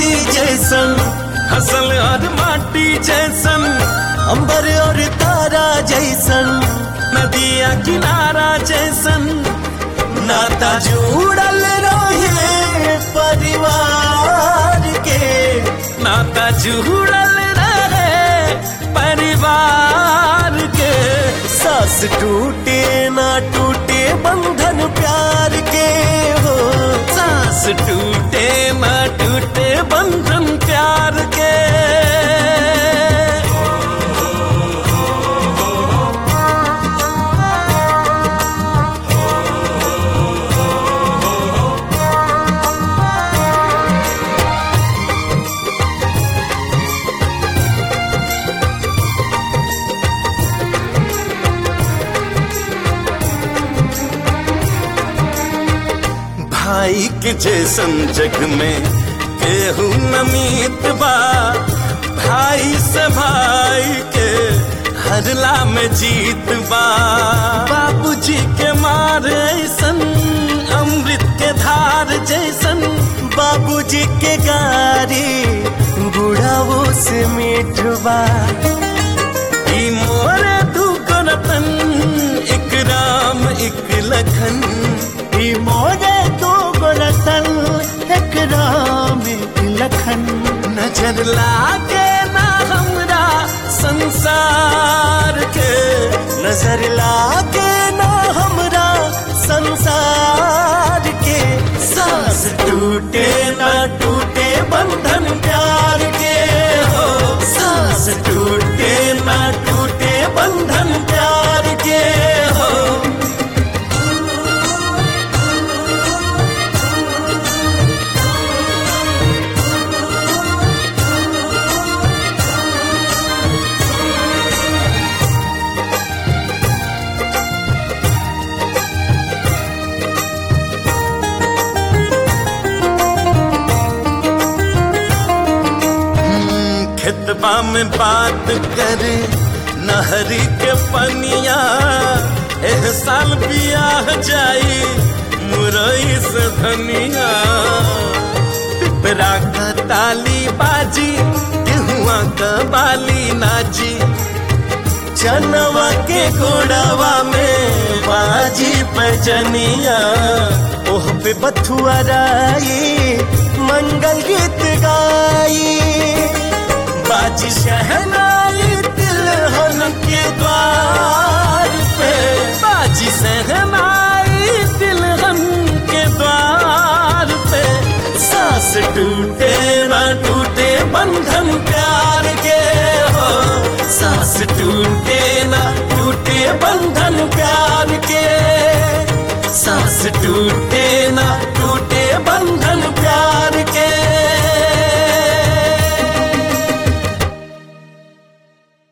माटी जैसन हसल और माटी जैसन अंबर और तारा जैसन नदिया किनारा जैसन नाता जुड़ल रहे परिवार के नाता जुड़ल रहे परिवार के सास टूटे ना टूटे बंधन प्यार के हो सांस टूटे ना टूटे बंधन प्यार के भाई के जैसन जग में केहू नमीत बा भाई से भाई के हरला में जीत बा बाबूजी के मार ऐसन अमृत के धार जैसन बाबूजी के गारी बुढ़ावो से मीठवा ई मोरे तू रतन एक राम एक लखन ई मोरे दो गोरतन एक राम एक लखन नजर लागे ना हमरा संसार के नजर लागे ना हमरा संसार के सांस टूटे ना टूटे बंधन प्यार के हो सांस टूटे ना टूटे बंधन प्यार के हो खेतबा में बात करे नहरी के पनिया एह साल बियाह जाई मुरई से धनिया पिपरा का ताली बाजी गेहुआ का बाली नाची चनवा के गोड़ावा में बाजी पैजनिया ओह पे बथुआ राई मंगल गीत गाई बाजी शहनाई तिलहन के द्वार पे बाजी सहनाई तिलहन के द्वार पे सांस टूटे ना टूटे बंधन प्यार के हो सांस टूटे ना टूटे बंधन